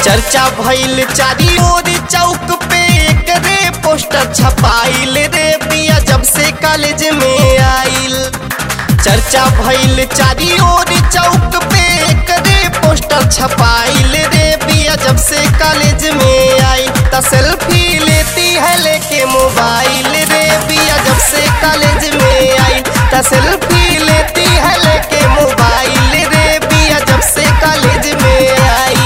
चर्चा भइल चारी ओर चौक पे एकरे पोस्टर छपाइल रे बिया जब से कॉलेज में आइल चर्चा भइल चारी ओर चौक पे एकरे पोस्टर छपाइल रे बिया जब से कॉलेज में आई त सेल्फी लेती है लेके मोबाइल रे बिया जब से कॉलेज में आई त सेल्फी लेती है लेके मोबाइल रे बिया जब से कॉलेज में आई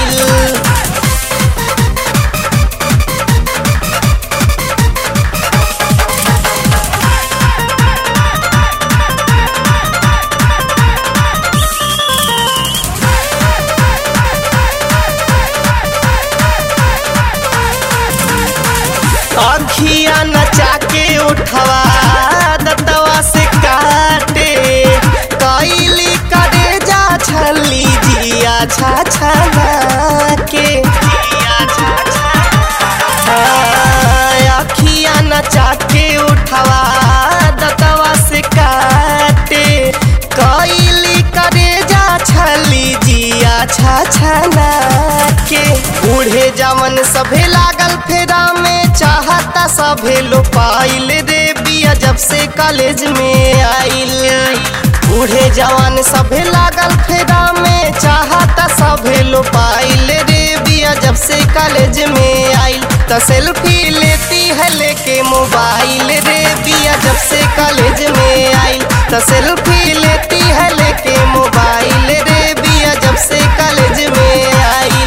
अखिया नचा के उठवा दतवा से काटे कैली करे जा छली जिया छा छला के हाँ, अखिया नचा के उठवा दतवा से काटे कैली करे जा छली जिया छा छला के बूढ़े जवन सभे लागल फेरा में चाहता सभे लो पाइल रे बिया जब से कॉलेज में आइल बूढ़े जवान सभे लागल फेरा में चाहता सभे लो पाइल रे बिया जब से कॉलेज में आइल त सेल्फी लेती है लेके मोबाइल रे बिया जब से कॉलेज में आइल त सेल्फी लेती है लेके मोबाइल रे बिया जब से कॉलेज में आइल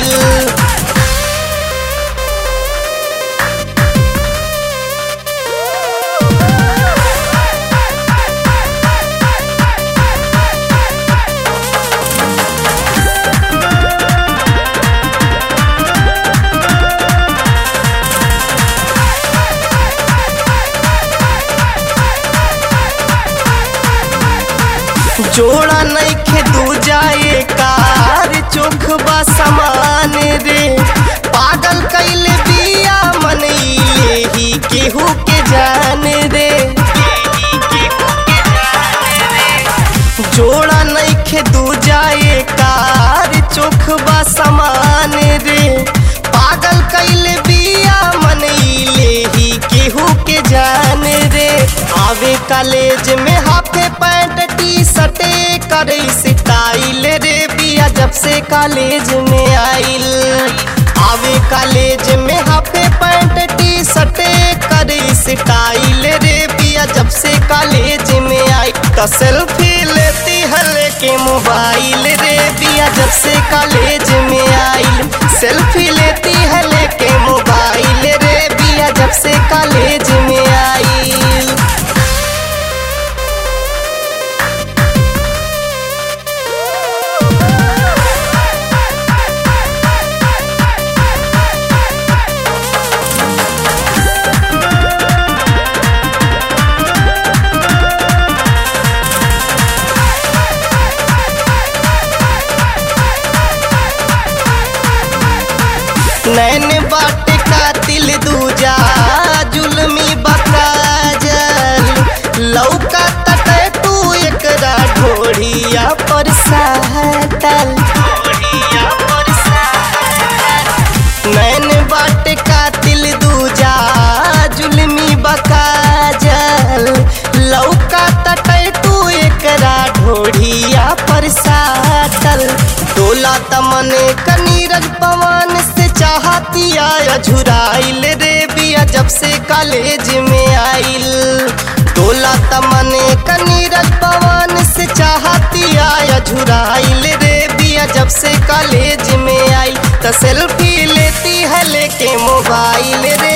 जोड़ा नइखे दू जाए कार चोख बा समान रे पागल कैले बिया मन ले ही केहू के जान रे जोड़ा नइखे दू जाए कार चोख बा समान रे पागल कैले बिया मन ले ही केहू के जान रे आवे कॉलेज में हाफे पैंट टी शर्टे करे स्टाइल रे बिया जब से कॉलेज में आइल आवे कॉलेज में हाफे पैंट टी शर्टे करे स्टाइल रे बिया जब से कॉलेज में आई तो सेल्फी लेती है लेके मोबाइल रे बिया जब से कॉलेज में आइल सेल्फी लेती है लेके मोबाइल रे बिया जब से कॉलेज में आइल नैन बाट कातिल दूजा जुलमी बकाजल लौका तटे तू एकरा ढोढ़िया पर साटल नैन बाट कातिल दूजा जुलमी बकाजल लौका तटे तू एकरा ढोढ़िया पर साटल डोला तमने कनीरज पवन से चाहतिया झुराइल रे बिया जब से कॉलेज में आइल डोला तमने कनीरज पवन से चाहतिया झुराइल रे बिया जब से कॉलेज में आइल त सेल्फी लेती है लेके मोबाइल रे